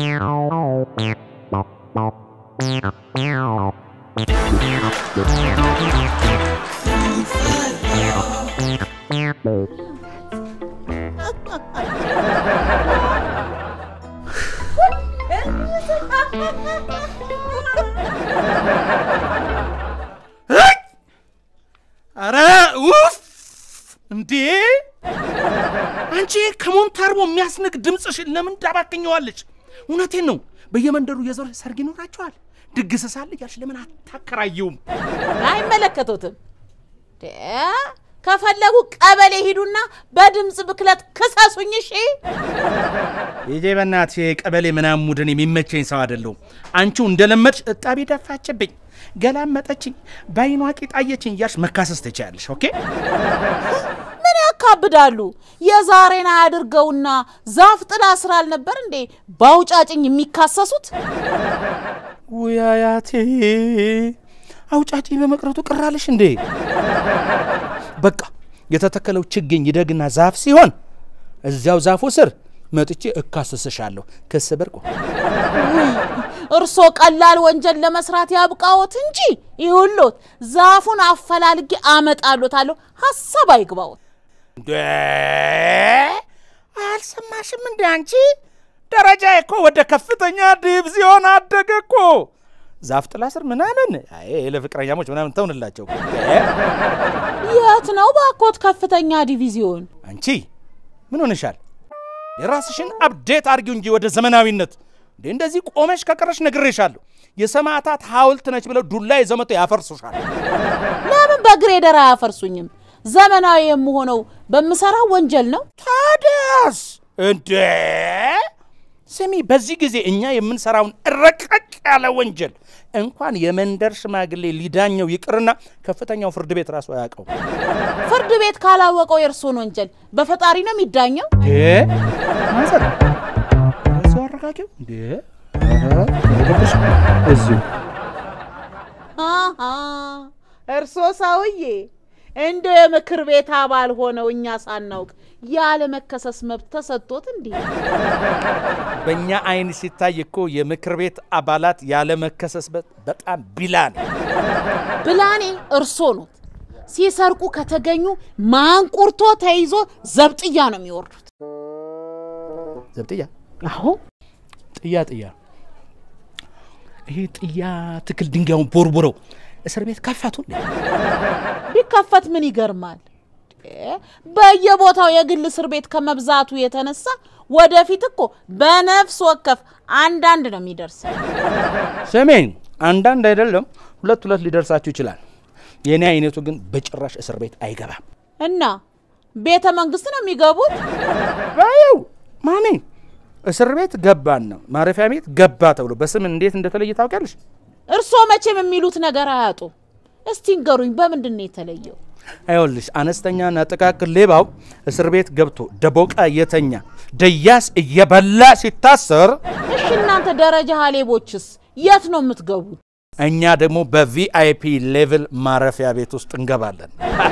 አረ ውፍ! እንዴ አንቺ ከሞንታርቦ የሚያስንቅ ድምፅሽን ለምን ታባክኘዋለች? እውነቴን ነው። በየመንደሩ የዞረ ሰርግ ይኖራቸዋል። ድግስ ሳለ እያልሽ ለምን አታከራየውም? አይመለከቱትም። ደ ከፈለጉ ቀበሌ ሂዱና በድምፅ ብክለት ክሰሱኝ። እሺ ይጄ በእናትሽ ቀበሌ ምናምን ሙድን የሚመቸኝ ሰው አይደለሁም። አንቺው እንደለመድሽ እጣቢ ደፋችብኝ፣ ገላመጠችኝ፣ በአይኗ ቂጣየችኝ እያልሽ መካሰስ ትችያለሽ። ኦኬ ምን ያካብዳሉ? የዛሬን አያድርገውና ዛፍ ጥላ ስር አልነበር እንዴ በአውጫጭኝ የሚካሰሱት? ውይ አያቴ አውጫጭኝ በመቅረቱ ቅራለሽ እንዴ? በቃ የተተከለው ችግኝ ይደግና ዛፍ ሲሆን እዚያው ዛፉ ስር መጥቼ እካሰስሻለሁ። ክስ ብርቁ እርሶ ቀላል ወንጀል ለመስራት ያብቃዎት እንጂ ይሁሎት ዛፉን አፈላልጌ አመጣሎታለሁ። ሀሳብ አይግባዎት። እንዴ አልሰማሽም እንዴ አንቺ? ደረጃ እኮ ወደ ከፍተኛ ዲቪዚዮን አደገ እኮ። ዛፍ ጥላ ስር ምናምን አይ ለፍቅረኛሞች ምናምን ተውንላቸው። የት ነው ባኮት ከፍተኛ ዲቪዚዮን? አንቺ ምን ሆነሻል? የራስሽን አፕዴት አድርጊው እንጂ ወደ ዘመናዊነት። እንዴ እንደዚህ ቆመሽ ከቀረሽ ነግሬሻለሁ። የሰማዕታት ሐውልት ነች ብለው ዱላ ይዘው መጥተው ያፈርሱሻል። ለምን በግሬደር አያፈርሱኝም? ዘመናዊ የምሆነው በምሰራው ወንጀል ነው። ታዲያስ እንዴ ስሚ፣ በዚህ ጊዜ እኛ የምንሰራውን ረቀቅ ያለ ወንጀል እንኳን የመንደር ሽማግሌ ሊዳኘው ይቅርና ከፍተኛው ፍርድ ቤት ራሱ አያውቀው። ፍርድ ቤት ካላወቀው የእርሶን ወንጀል በፈጣሪ ነው የሚዳኘው። ማዘር እዚሁ አረጋጊው እንዴ እዚሁ አሃ እርሶ ሰውዬ እንደ የምክር ቤት አባል ሆነው እኛ ሳናውቅ ያለ መከሰስ መብት ተሰጥቶት እንዲህ በእኛ አይን ሲታይ እኮ የምክር ቤት አባላት ያለ መከሰስ በጣም ቢላ ነው። ብላኔ እርሶ ኖት። ሲሰርቁ ከተገኙ ማንቁርቶ ተይዞ ዘብጥያ ነው የሚወርዱት። ዘብጥያ አሁ ጥያ ጥያ ይሄ ጥያ ትክል ድንጋዩን ቦርቡረው እስር ቤት ከፈቱ እንዴ? ቢከፈት ምን ይገርማል? በየቦታው የግል እስር ቤት ከመብዛቱ የተነሳ ወደፊት እኮ በነፍስ ወከፍ አንዳንድ ነው የሚደርሰው። ስሜን አንዳንድ አይደለም ሁለት ሁለት ሊደርሳችሁ ይችላል። የእኔ አይነቱ ግን በጭራሽ እስር ቤት አይገባም። እና ቤተ መንግስት ነው የሚገቡት። ባየው ማሜ እስር ቤት ገባን ነው ማረፊያ ቤት ገባ ተብሎ በስም እንዴት እንደተለየ ታውቂያለሽ? እርስዎ መቼም የሚሉት ነገር አያጡ። እስቲ ንገሩኝ፣ በምንድን ነው የተለየው? አይወልሽ አነስተኛና ጥቃቅን ሌባው እስር ቤት ገብቶ ደቦቃ እየተኛ ደያስ እየበላ ሲታሰር፣ እሺ እናንተ ደረጃ ሀሌቦችስ የት ነው የምትገቡት? እኛ ደግሞ በቪአይፒ ሌቭል ማረፊያ ቤት ውስጥ እንገባለን።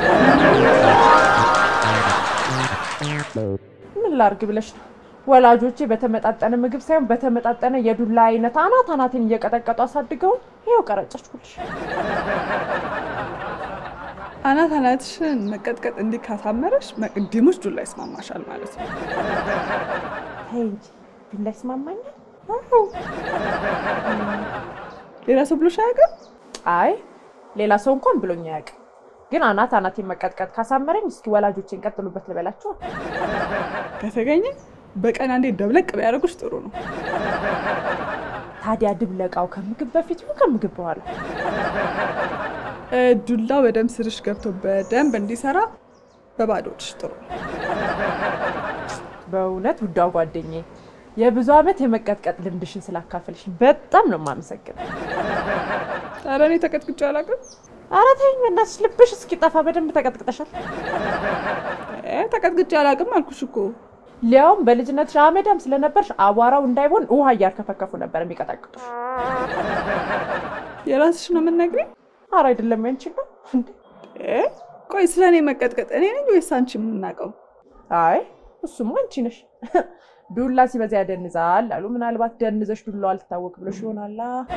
ምን ላርግ ብለሽ ነው? ወላጆቼ በተመጣጠነ ምግብ ሳይሆን በተመጣጠነ የዱላ አይነት አናት አናቴን እየቀጠቀጡ አሳድገው ይኸው ቀረጨችኩልሽ። አናት አናትሽን መቀጥቀጥ እንዲህ ካሳመረሽ መቅድሞች ዱላ ይስማማሻል ማለት ነው። ተይ እንጂ ዱላ ይስማማኛል? ሌላ ሰው ብሎሽ አያውቅም? አይ ሌላ ሰው እንኳን ብሎኝ አያውቅም። ግን አናት አናቴን መቀጥቀጥ ካሳመረኝ እስኪ ወላጆቼን ቀጥሉበት ልበላቸው። ከተገኘ በቀን አንዴ ደብለቅ ቢያደርጉሽ ጥሩ ነው። ታዲያ ድብለቃው ከምግብ በፊት ይሁን ከምግብ በኋላ? እ፣ ዱላው በደንብ ስርሽ ገብቶ በደንብ እንዲሰራ በባዶች ጥሩ ነው። በእውነት ውዷ ጓደኛዬ የብዙ ዓመት የመቀጥቀጥ ልምድሽን ስላካፈልሽ በጣም ነው የማመሰግነው። ኧረ እኔ ተቀጥቅጬ አላውቅም። ኧረ ተይኝ በእናትሽ ልብሽ እስኪጠፋ በደንብ ተቀጥቅጠሻል። እ፣ ተቀጥቅጬ አላውቅም አልኩሽ እኮ። ሊያውም በልጅነትሽ አመዳም ስለነበርሽ አቧራው እንዳይሆን ውሃ እያርከፈከፉ ነበር የሚቀጠቅጡሽ። የራስሽ ነው የምትነግሪኝ? ኧረ አይደለም ያንቺን ነው እንዴ? እ፣ ቆይ ስለ እኔ መቀጥቀጥ እኔ ነኝ ወይስ አንቺ የምናውቀው? አይ እሱማ አንቺ ነሽ። ዱላ ሲበዛ ያደንዛል አሉ። ምናልባት ደንዘሽ ዱላው አልታወቅ ብሎሽ ይሆናላ።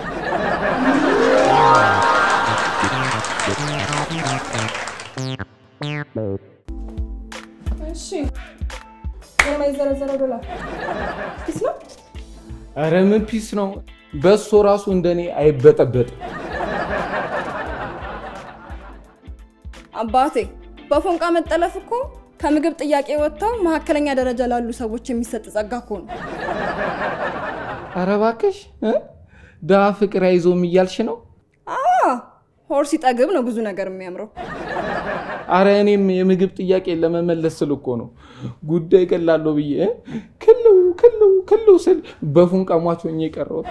እሺ የማይዘረዘረው ዶላር ፒስ ነው። ኧረ ምን ፒስ ነው? በሶ ራሱ እንደኔ አይበጠበጥም። አባቴ በፎንቃ መጠለፍ እኮ ከምግብ ጥያቄ ወጥተው መካከለኛ ደረጃ ላሉ ሰዎች የሚሰጥ ጸጋ እኮ ነው። ኧረ እባክሽ እ? ድሀ ፍቅር አይዞም እያልሽ ነው? አዎ ሆድ ሲጠግብ ነው ብዙ ነገር የሚያምረው። አረ እኔም የምግብ ጥያቄ ለመመለስ ስል እኮ ነው ጉዳይ ቀላለሁ ብዬ እ? ክልው ክልው ክልው ስል በፉንቃ ሟች ሆኜ የቀረሁት።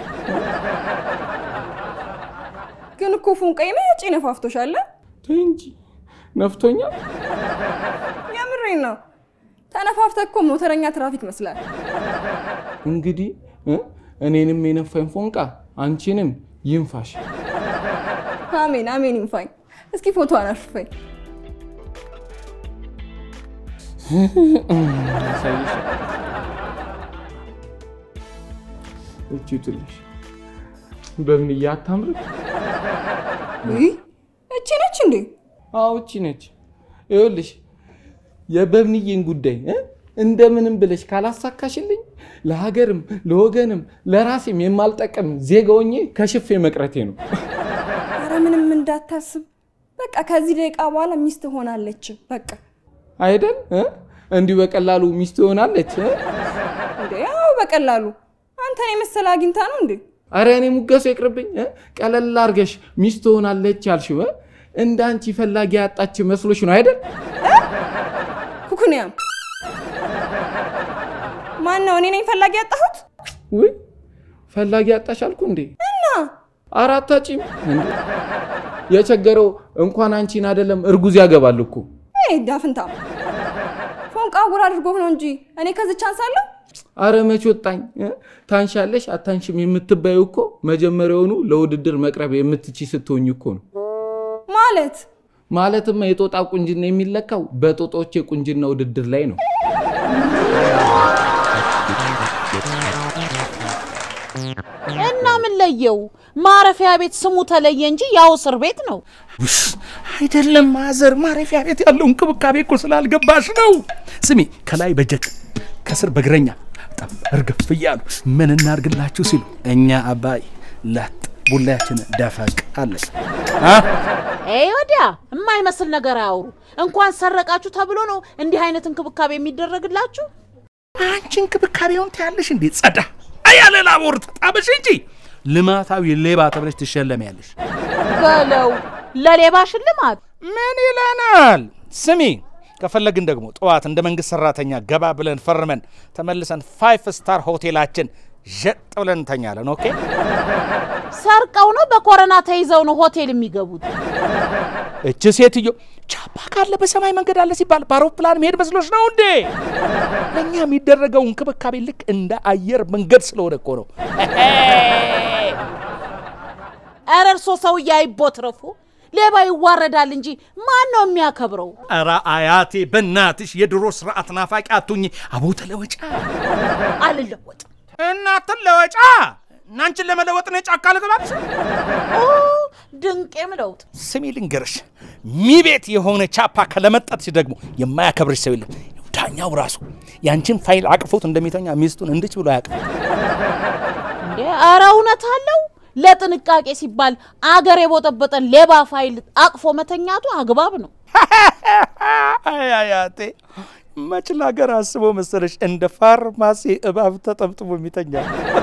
ግን እኮ ፎንቃዬ መጪ ነፋፍቶሻል። ተይ እንጂ ነፍቶኛል። የምሬን ነው። ተነፋፍተ እኮ ሞተረኛ ትራፊክ መስላል። እንግዲህ እ? እኔንም የነፋኝ ፎንቃ አንቺንም ይንፋሽ። አሜን አሜን ይንፋኝ። እስኪ ፎቶ አናሽፈኝ። ያሳይሽ እቺ ትልሽ በምን እያታምር ውይ እቺ ነች እንዴ? አዎ እቺ ነች። ይኸውልሽ የበብንዬን ጉዳይ እ? እንደምንም ብለሽ ካላሳካሽልኝ ለሀገርም ለወገንም ለራሴም የማልጠቅም ዜጋ ሆኜ ከሽፌ መቅረቴ ነው። አረ ምንም እንዳታስብ። በቃ ከዚህ ደቂቃ በኋላ ሚስት ሆናለች። በቃ አይደል እ? እንዲሁ በቀላሉ ሚስት ትሆናለች እ? እንዴ ያው በቀላሉ አንተን የመሰለ አግኝታ ነው እንዴ? አረ እኔ ሙገሱ ይቅርብኝ። እ? ቀለል አድርገሽ ሚስት ትሆናለች ያልሽው እ? እንደ አንቺ ፈላጊ ያጣች መስሎሽ ነው አይደል? ኩኩንያም ማን ነው? እኔ ነኝ ፈላጊ ያጣሁት? ውይ ፈላጊ ያጣሽ አልኩ እንዴ? እና አራት አጪም እንዴ? የቸገረው እንኳን አንቺን አይደለም እርጉዝ ያገባል እኮ። ይሄ ዳፍንታ ፎንቃ ጉር አድርጎ ነው እንጂ እኔ ከዚች አንሳለሁ። አረ መች ወጣኝ እ? ታንሻለሽ አታንሽም የምትባዩ እኮ መጀመሪያውኑ ለውድድር መቅረብ የምትቺ ስትሆኝ እኮ ነው። ማለት ማለትማ የጦጣ ቁንጅና የሚለካው በጦጣዎች የቁንጅና ውድድር ላይ ነው። እና ምን ለየው? ማረፊያ ቤት ስሙ ተለየ እንጂ ያው እስር ቤት ነው። ውሽ አይደለም ማዘር፣ ማረፊያ ቤት ያለው እንክብካቤ እኮ ስላልገባሽ ነው። ስሚ፣ ከላይ በጀት ከስር በእግረኛ በጣም እርግፍ እያሉ ምን እናርግላችሁ ሲሉ እኛ አባይ ላጥ ቡላያችን ደፈቅ አለ ይህ ወዲያ የማይመስል ነገር አያውሩ። እንኳን ሰረቃችሁ ተብሎ ነው እንዲህ አይነት እንክብካቤ የሚደረግላችሁ። አንቺ እንክብካቤውን ታያለሽ እንዴ? ጸዳ አያለ ላቦር ተጣበሽ እንጂ ልማታዊ ሌባ ተብለሽ ትሸለሚያለሽ። በለው ለሌባ ሽልማት ምን ይለናል? ስሚ ከፈለግን ደግሞ ጠዋት እንደ መንግስት ሰራተኛ ገባ ብለን ፈርመን ተመልሰን ፋይፍ ስታር ሆቴላችን ዠጥ ብለን እንተኛለን። ኦኬ ሰርቀው ነው በኮረና ተይዘው ነው ሆቴል የሚገቡት። እች ሴትዮ ቻፓ ካለ በሰማይ መንገድ አለ ሲባል በአውሮፕላን መሄድ መስሎች ነው እንዴ? ለእኛ የሚደረገው እንክብካቤ ልክ እንደ አየር መንገድ ስለሆነ እኮ ነው። ኧረ እርሶ ሰውዬ አይቦትረፉ። ሌባ ይዋረዳል እንጂ ማን ነው የሚያከብረው? ኧረ አያቴ በእናትሽ የድሮ ስርዓት ናፋቂ አቱኝ። አቦ ተለወጫ አልለወጥም። እናትን ለወጫ እናንችን ለመለወጥ ነው ጫካ ልግባብሽ። ኦ ድንቄም ለውጥ ስሚ ልንገርሽ፣ ሚቤት የሆነ ቻፓ ከለመጠጥሽ ደግሞ የማያከብርሽ ሰው የለም። ዳኛው ራሱ ያንቺን ፋይል አቅፎት እንደሚተኛ ሚስቱን እንድች ብሎ አያውቅም። እንዴ! ኧረ እውነት አለው። ለጥንቃቄ ሲባል አገር የቦጠበጠን ሌባ ፋይል አቅፎ መተኛቱ አግባብ ነው። አይ አያቴ መች ለሀገር አስቦ መሰለሽ እንደ ፋርማሲ እባብ ተጠምጥሞ የሚተኛ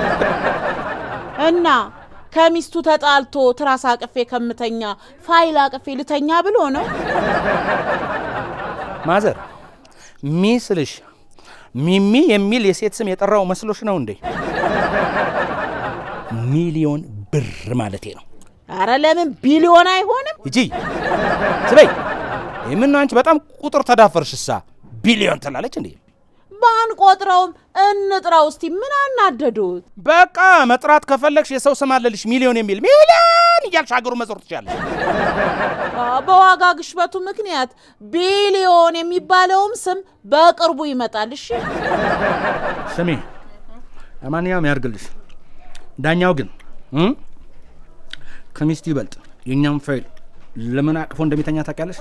እና ከሚስቱ ተጣልቶ ትራስ አቅፌ ከምተኛ ፋይል አቅፌ ልተኛ ብሎ ነው። ማዘር ሚስልሽ ሚሚ የሚል የሴት ስም የጠራው መስሎሽ ነው እንዴ? ሚሊዮን ብር ማለቴ ነው። አረ ለምን ቢሊዮን አይሆንም? ሂጂ ስበይ። የምን አንቺ በጣም ቁጥር ተዳፈርሽሳ። ቢሊዮን ትላለች እንዴ? ባንቆጥረውም እንጥራው እስቲ። ምን አናደዱት? በቃ መጥራት ከፈለግሽ የሰው ስም አለልሽ ሚሊዮን የሚል ሚሊዮን ፍን እያልሽ ሀገሩ መዞር ትችላለሽ። አ፣ በዋጋ ግሽበቱ ምክንያት ቢሊዮን የሚባለውም ስም በቅርቡ ይመጣል። እሺ ስሚ፣ ለማንኛውም ያርግልሽ። ዳኛው ግን እ? ከሚስቱ ይበልጥ የእኛም ፋይል ለምን አቅፎ እንደሚተኛ ታውቂያለሽ?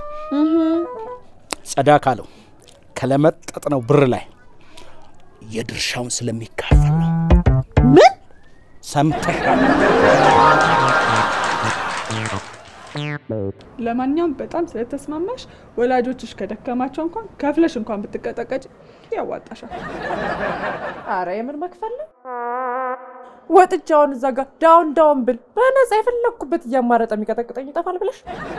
ጸዳ ካለው ከለመጠጥ ነው ብር ላይ የድርሻውን ስለሚካፈል ነው። ምን ሰምተሻል? ለማንኛውም በጣም ስለተስማማሽ ወላጆችሽ ከደከማቸው እንኳን ከፍለሽ እንኳን ብትቀጠቀጭ ያዋጣሻል። አረ የምን መክፈል ነው? ወጥጃውን እዛ ጋር ዳውን ዳውን ብል በነፃ የፈለግኩበት እያማረጠ የሚቀጠቅጠኝ ይጠፋል ብለሽ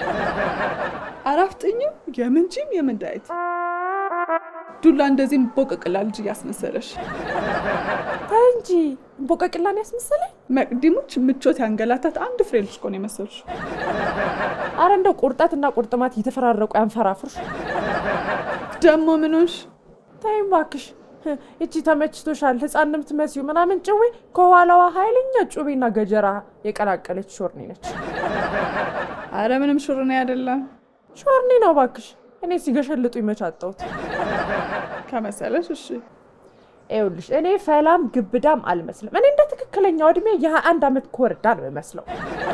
አራፍጥኝም የምን ጂም የምን ዳይት ዱላ እንደዚህ ቦቅቅላ ልጅ እያስመሰለሽ ተይ እንጂ እንቦቀቅላን ያስመሰለኝ። መቅዲሞች ምቾት ያንገላታት አንድ ፍሬ ልጅ እኮ ነው የመሰልሽ። አረ እንደው ቁርጠትና ቁርጥማት እየተፈራረቁ ያንፈራፍሩሽ። ደግሞ ምኖሽ ተይ እባክሽ እቺ ተመችቶሻል ህፃን ነው የምትመስዪው ምናምን ጭዌ ከኋላዋ ኃይለኛ ጩቤና ገጀራ የቀላቀለች ሾርኒ ነች። አረ ምንም ሹርኔ አይደለም ሾርኒ ነው እባክሽ። እኔ ሲገሸልጡ ይመቻጠውት ከመሰለሽ። እሺ ይኸውልሽ እኔ ፈላም ግብዳም አልመስልም። እኔ እንደ ትክክለኛው እድሜ የሀያ አንድ ዓመት ኮርዳ ነው የምመስለው።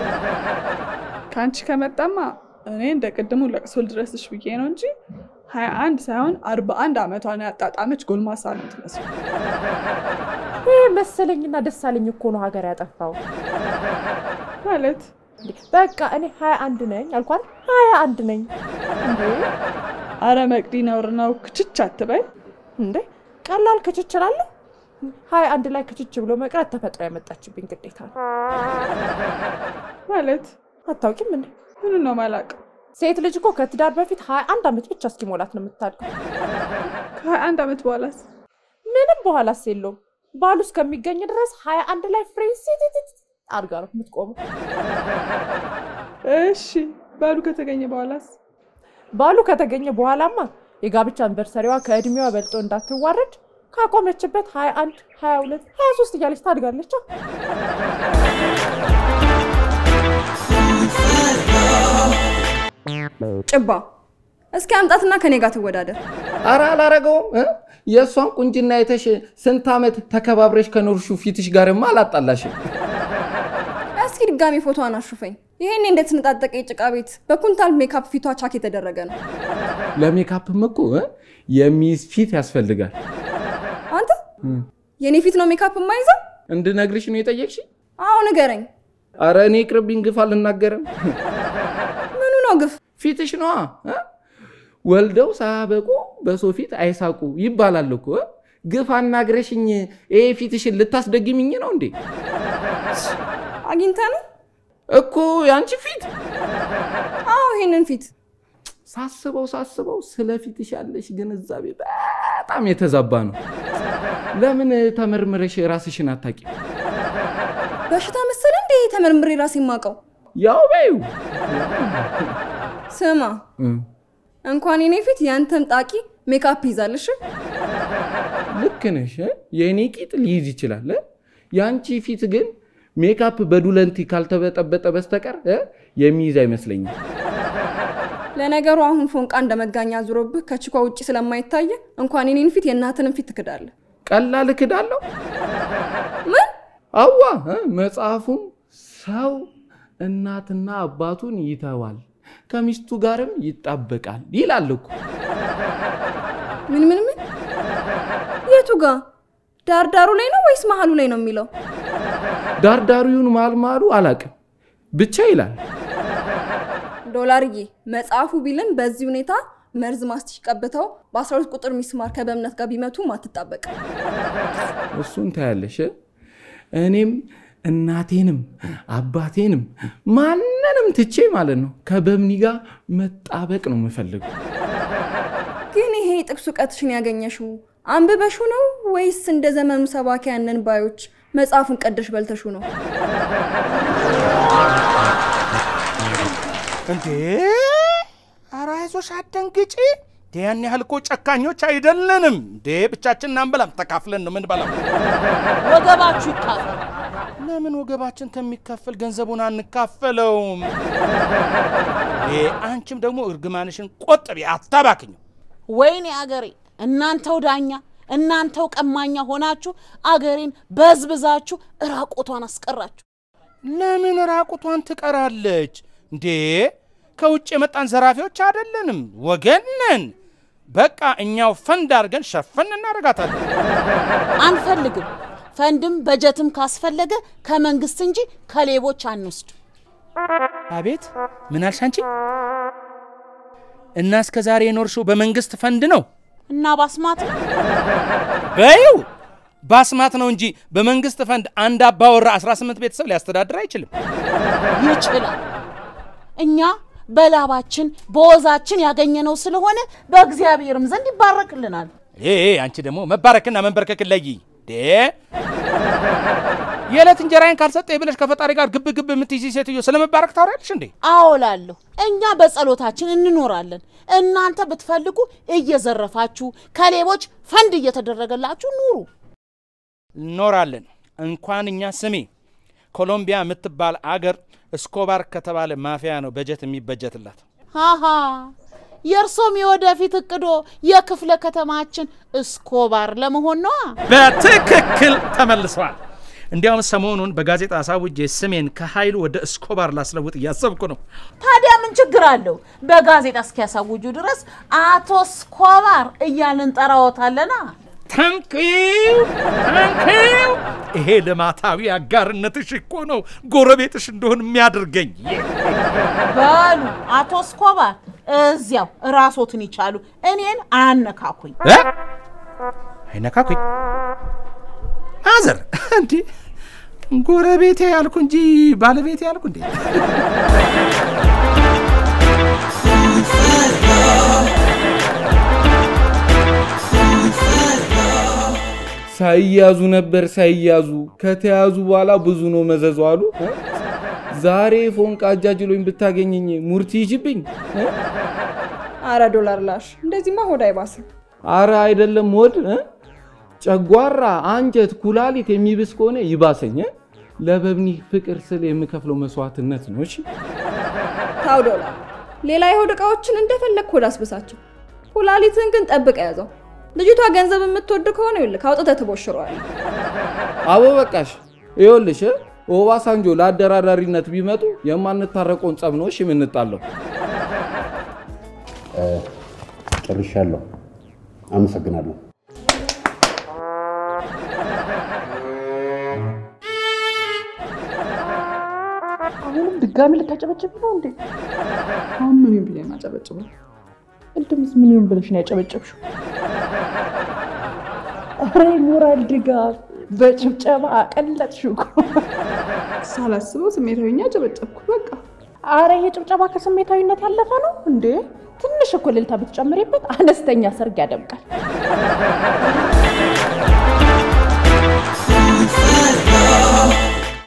ከአንቺ ከመጣማ እኔ እንደ ቅድሙ ለቅሶ ልድረስሽ ብዬ ነው እንጂ ሀያ አንድ ሳይሆን አርባ አንድ ዓመቷን ያጣጣመች ጎልማሳ ነው የምትመስለው። ይህ መሰለኝና ደሳለኝ እኮ ነው ሀገር ያጠፋው። ማለት እንዴ፣ በቃ እኔ ሀያ አንድ ነኝ አልኳት። ሀያ አንድ ነኝ እንዴ አረ መቅዲ ነውር ነው፣ ክችች አትበይ። እንዴ ቀላል ክችች እላለሁ። ሀያ አንድ ላይ ክችች ብሎ መቅረት ተፈጥሮ ያመጣችብኝ ግዴታ ነው። ማለት አታውቂም እንዴ? ምኑ ነው ማላውቀው? ሴት ልጅ እኮ ከትዳር በፊት ሀያ አንድ ዓመት ብቻ እስኪሞላት ነው የምታድገው። ከሀያ አንድ ዓመት በኋላስ ምንም በኋላስ የለውም። ባሉ እስከሚገኝ ድረስ ሀያ አንድ ላይ ፍሬ ሲቲቲት አድጋ ነው የምትቆመው። እሺ ባሉ ከተገኘ በኋላስ ባሉ ከተገኘ በኋላማ የጋብቻ አንቨርሰሪዋ ከእድሜዋ በልጦ እንዳትዋረድ ካቆመችበት 21 22 23 እያለች ታድጋለች። ጭባ እስኪ አምጣትና ከኔ ጋር ትወዳደር። አረ አላረገውም እ? የእሷን ቁንጅና አይተሽ ስንት ዓመት ተከባብረሽ ከኖርሹ ፊትሽ ጋርማ አላጣላሽም። እስኪ ድጋሚ ፎቶዋን አሹፈኝ። ይሄኔ እንደተነጣጠቀ የጭቃ ቤት በኩንታል ሜካፕ ፊቷ ቻክ የተደረገ ነው። ለሜካፕም እኮ እ? የሚይዝ ፊት ያስፈልጋል። አንተ የኔ ፊት ነው ሜካፕ የማይዘው? እንድነግርሽ ነው የጠየቅሽ? አዎ ንገረኝ። አረ እኔ ቅርብኝ፣ ግፍ አልናገርም። ምኑ ነው ግፍ? ፊትሽ ነዋ እ? ወልደው ሳያበቁ በሰው ፊት አይሳቁ ይባላል እኮ እ? ግፍ አናግረሽኝ ይሄ ፊትሽን ልታስደግሚኝ ነው እንዴ? አግኝተ ነው? እኮ ያንቺ ፊት አዎ ይሄንን ፊት ሳስበው ሳስበው ስለ ፊትሽ ያለሽ ግንዛቤ በጣም የተዛባ ነው። ለምን ተመርምረሽ ራስሽን አታቂ? በሽታ መሰለ እንዴ ተመርምሬ ራሴ የማውቀው? ያው በዩ ስማ እንኳን የኔ ፊት ያንተም ጣቂ ሜካፕ ይዛልሽ። ልክ ነሽ። እ? የእኔ ቂጥ ሊይዝ ይችላል እ? የአንቺ ፊት ግን ሜካፕ በዱለንቲ ካልተበጠበጠ በስተቀር እ? የሚይዝ አይመስለኝም። ለነገሩ አሁን ፎንቃ እንደ መጋኛ ዙሮብህ ከችኳ ውጭ ስለማይታየ እንኳን የኔን ፊት የእናትንም ፊት ትክዳለህ። ቀላል እክዳለሁ። ምን አዋ እ? መጽሐፉም ሰው እናትና አባቱን ይተዋል ከሚስቱ ጋርም ይጣበቃል ይላል እኮ። ምን ምን ምን? የቱ ጋ ዳርዳሩ ላይ ነው ወይስ መሀሉ ላይ ነው የሚለው? ዳርዳሪውን ማልማሉ አላቅም ብቻ ይላል። ዶላርዬ መጽሐፉ ቢልም በዚህ ሁኔታ መርዝ ማስቲሽ ቀብተው በ12 ቁጥር ሚስማር ከበእምነት ጋር ቢመቱ ማትጣበቅ እሱን ታያለሽ። እኔም እናቴንም አባቴንም ማንንም ትቼ ማለት ነው ከበምኒ ጋር መጣበቅ ነው የምፈልገው። ግን ይሄ ጥቅስ እውቀትሽን ያገኘሽው አንብበሹ ነው ወይስ እንደ ዘመኑ ሰባኪያንን ባዮች መጽሐፉን ቀደሽ በልተሹ ነው? እንዴ ኧረ አይዞሽ አትደንግጪ። እንዴ ያን ያህል እኮ ጨካኞች አይደለንም። እንዴ ብቻችንን አንበላም፣ ተካፍለን ነው ምንበላው። ወገባችሁ ይካፈል። ለምን ወገባችን ከሚከፈል ገንዘቡን አንካፈለውም? ይሄ አንቺም ደግሞ እርግማንሽን ቆጥቢ፣ አታባክኝ። ወይኔ አገሬ! እናንተው ዳኛ እናንተው ቀማኛ ሆናችሁ አገሬን በዝብዛችሁ እራቆቷን አስቀራችሁ። ለምን ራቁቷን ትቀራለች እንዴ? ከውጭ የመጣን ዘራፊዎች አይደለንም፣ ወገን ነን። በቃ እኛው ፈንድ አድርገን ሸፈን እናደርጋታለን። አንፈልግም። ፈንድም በጀትም ካስፈለገ ከመንግስት እንጂ ከሌቦች አንወስድ። አቤት ምን አልሽ አንቺ? እና እስከ ዛሬ የኖርሽው በመንግስት ፈንድ ነው? እና ባስማት ነው በይው ባስማት ነው እንጂ በመንግስት ፈንድ አንድ አባወራ 18 ቤተሰብ ሊያስተዳድር አይችልም። ይችላል። እኛ በላባችን በወዛችን ያገኘነው ስለሆነ በእግዚአብሔርም ዘንድ ይባረክልናል። ይሄ አንቺ ደግሞ መባረክና መንበርከክን ለይ ዴ የዕለት እንጀራዬን ካልሰጠኝ ብለሽ ከፈጣሪ ጋር ግብ ግብ የምትይዚ ሴትዮ ስለ መባረክ ታወሪያለሽ እንዴ? አዎላለሁ። እኛ በጸሎታችን እንኖራለን። እናንተ ብትፈልጉ እየዘረፋችሁ ከሌቦች ፈንድ እየተደረገላችሁ ኑሩ። እኖራለን። እንኳን እኛ ስሜ ኮሎምቢያ የምትባል አገር እስኮባር ከተባለ ማፊያ ነው በጀት የሚበጀትላት። ሃሃ የእርሶም የወደፊት እቅዶ የክፍለ ከተማችን እስኮባር ለመሆን ነዋ። በትክክል ተመልሰዋል። እንዲያውም ሰሞኑን በጋዜጣ አሳውጄ ስሜን ከኃይሉ ወደ እስኮባር ላስለውጥ እያሰብኩ ነው። ታዲያ ምን ችግር አለው? በጋዜጣ እስኪያሳውጁ ድረስ አቶ እስኮባር እያልን ጠራዎታለና። ታንኪው ታንኪው። ይሄ ልማታዊ አጋርነትሽ እኮ ነው ጎረቤትሽ እንደሆን የሚያደርገኝ። በሉ አቶ እስኮባር እዚያው ራሶትን ይቻሉ፣ እኔን አያነካኩኝ። እ? አይነካኩኝ አዘር እንዴ ጎረቤቴ ያልኩ እንጂ ባለቤቴ ያልኩ እንዴ? ሳይያዙ ነበር ሳይያዙ ከተያዙ በኋላ ብዙ ነው መዘዙ አሉ። እ? ዛሬ ፎንቃ አጃጅሎኝ ብታገኘኝ ሙርቲ ይጅብኝ። አረ ዶላር ላሽ እንደዚህማ ሆድ አይባስም። አረ አይደለም ሆድ እ? ጨጓራ፣ አንጀት፣ ኩላሊት የሚብስ ከሆነ ይባሰኝ። እ? ለበብኒ ፍቅር ስል የምከፍለው መስዋዕትነት ነው። እሺ ታው ዶላር ሌላ የሆድ እቃዎችን እንደፈለግ ሆድ አስብሳቸው። ኩላሊትን ግን ጠብቀ ያዘው። ልጅቷ ገንዘብ የምትወድ ከሆነ ይልክ አውጥተህ ትቦሽረዋለህ። አቦ በቃሽ። ይኸውልሽ እ? ኦባሳንጆ ለአደራዳሪነት ቢመጡ የማንታረቀውን ጸብ ነው እሺ የምንጣለው። ጨርሻለሁ። አመሰግናለሁ። አሁንም ድጋሚ ልታጨበጭብ ነው እንዴ? አሁን ምን ብዬ ማጨበጭበው? ቅድምስ ምን ይሁን ብለሽ ነው ያጨበጨብሽው? ኧረ ሞራል ድጋፍ በጭብጨባ አቀለጥሽው እኮ። ሳላስበው ስሜታዊኛ አጨበጨብኩ። በቃ አረ ይሄ ጭብጨባ ከስሜታዊነት ያለፈ ነው እንዴ? ትንሽ እኮ እልልታ ብትጨምሪበት አነስተኛ ሰርግ ያደምቃል።